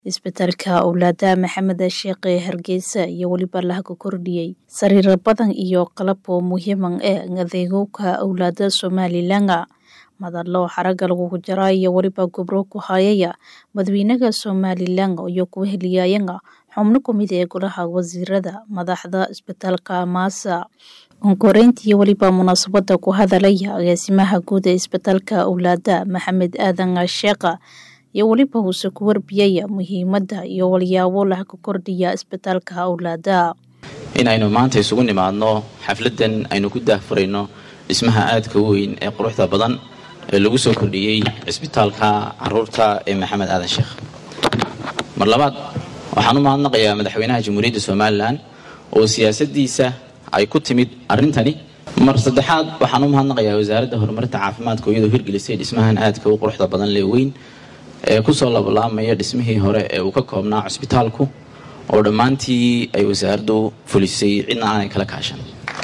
isbitaalka owlaada maxamed sheekhe hargeysa iyo weliba lahaga kordhiyey sariiro badan iyo qalaboo muhiiman ee adeegowka owlaada somalilan madalo xaraga lagugu jara iyo weliba gobro ku hayaya madaxweynaha somalilan iyo kuwa heliyayana xubno kumid ee golaha wasiirada madaxda isbitaalka maasa onkoreyntii weliba munaasabada ku hadalaya agaasimaha guud ee isbitaalka owlaada maxamed aadan sheekha iyo weliba uuse ku warbiyaya muhiimada iyo walyaabo lahaga kordhiya isbitaalka owlaada in aynu maanta isugu nimaadno xafladan aynu ku daahfurayno dhismaha aadka u weyn ee quruxda badan ee lagu soo kordhiyey cisbitaalka caruurta ee maxamed aadan sheekh mar labaad waxaan u mahadnaqayaa madaxweynaha jamhuuriyadda somalilan oo siyaasadiisa ay ku timid arrintani mar saddexaad waxaan u mahadnaqayaa wasaaradda horumarinta caafimaadka oo iyadoo hirgelisay dhismahan aadka u quruxda badan lee weyn ee kusoo labalaamaya dhismihii hore ee uu ka koobnaa cusbitaalku oo dhammaantii ay wasaaraddu fulisay cidna aanay kala kaashan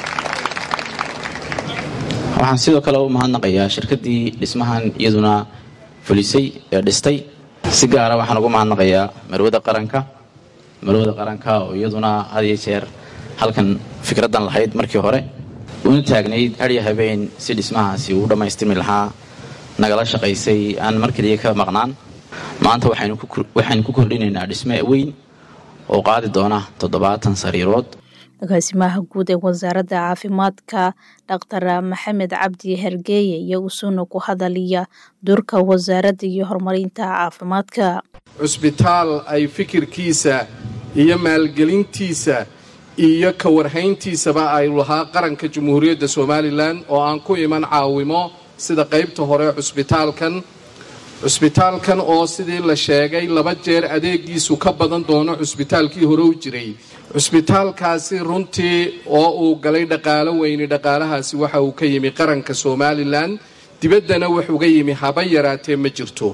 waxaan sidoo kale u mahadnaqayaa shirkaddii dhismahan iyaduna fulisay ee dhistay si gaara waxaan ugu mahadnaqayaa marwada qaranka marwada qaranka oo iyaduna had iyo jeer halkan fikraddan lahayd markii hore una taagnayd hadya habeen si dhismahaasi uu dhammaystirmi lahaa nagala shaqaysay aan mar keliya ka maqnaan maanta waxaynu ku kordhinaynaa dhisme weyn oo qaadi doona toddobaatan sariirood agaasimaha guud ee wasaaradda caafimaadka dhaktar maxamed cabdi hergeeye iyo usuuna ku hadaliya doorka wasaaradda iyo horumarinta caafimaadka cusbitaal ay fikirkiisa iyo maalgelintiisa iyo ka warhayntiisaba ay lahaa qaranka jamhuuriyadda somalilan oo aan ku iman caawimo sida qaybta hore cusbitaalkan cusbitaalkan oo sidii la sheegay laba jeer adeegiisu ka badan doono cusbitaalkii hore u jiray cusbitaalkaasi runtii oo uu galay dhaqaalo weyni dhaqaalahaasi waxa uu ka yimi qaranka somalilan dibaddana wax uga yimi haba yaraatee ma jirto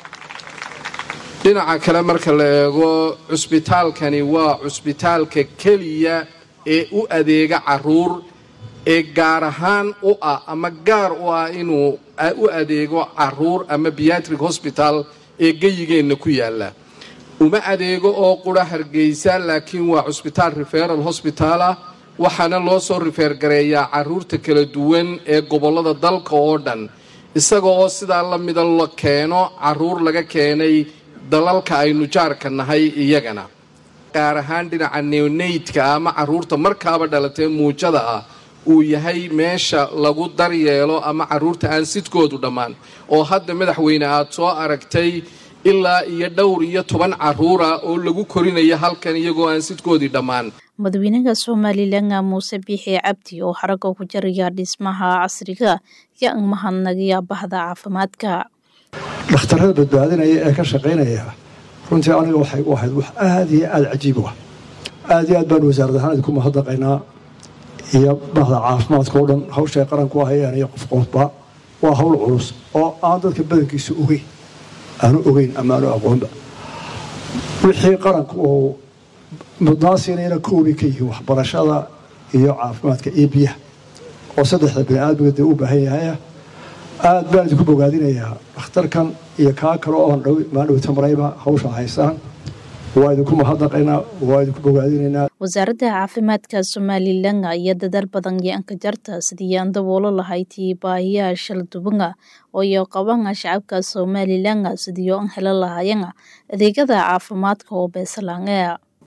dhinaca kale marka la eego cusbitaalkani waa cusbitaalka keliya ee u adeega caruur ee gaar ahaan u ah ama gaar u ah inuu u adeego caruur ama biatric hosbital ee geyigeenna ku yaala uma adeego oo qura hargeysa laakiin waa cusbitaal referal hosbital ah waxaana loo soo rifeer gareeyaa caruurta kala duwan ee gobollada dalka oo dhan isaga oo sidaa la mida la keeno caruur laga keenay dalalka aynu jaarka nahay iyagana gaar ahaan dhinaca neoneydka ama caruurta markaaba dhalatee muujada ah uu yahay meesha lagu daryeelo ama caruurta aan sidkoodu dhammaan oo hadda madaxweyne aad soo aragtay ilaa iyo dhowr iyo toban caruura oo lagu korinayo halkan iyagoo aan sidkoodii dhammaan madaxweynaha somalilan muuse biixi cabdi oo xaraga ku jaraya dhismaha casriga iyo an mahadnagiya bahda caafimaadka dhakhtarada badbaadinaya ee ka shaqaynaya runtii aniga waxay u ahayd wax aada iyo aada cajiib u ah aada iyo aad baanu wasaarad ahaan idinku mahadnaqaynaa iyo bahda caafimaadka oo dhan hawshay qaranku ahayeen iyo qof qofba waa hawl culus oo aan dadka badankiisa ogeyn aanu ogeyn ama aanu aqoonba wixii qaranku uu mudnaan siinayna koobi ka yihiin waxbarashada iyo caafimaadka iyo biyaha oo saddexda bini aadmiga dee u baahan yahaya aada baan idinku bogaadinayaa dhakhtarkan iyo kaa kale oo maadhowta marayba hawsha haysaan waa idinku mahadnaqaynaa waa idinku bogaadinaynaa wasaaradda caafimaadka somalilan iyo dadaal badan iyo anka jarta sidii aan daboolo lahaydii baahiyaha shaldubanka oo iyo qabana shacabka somalilan sidii aan helo lahayana adeegyada caafimaadka oo beesalaange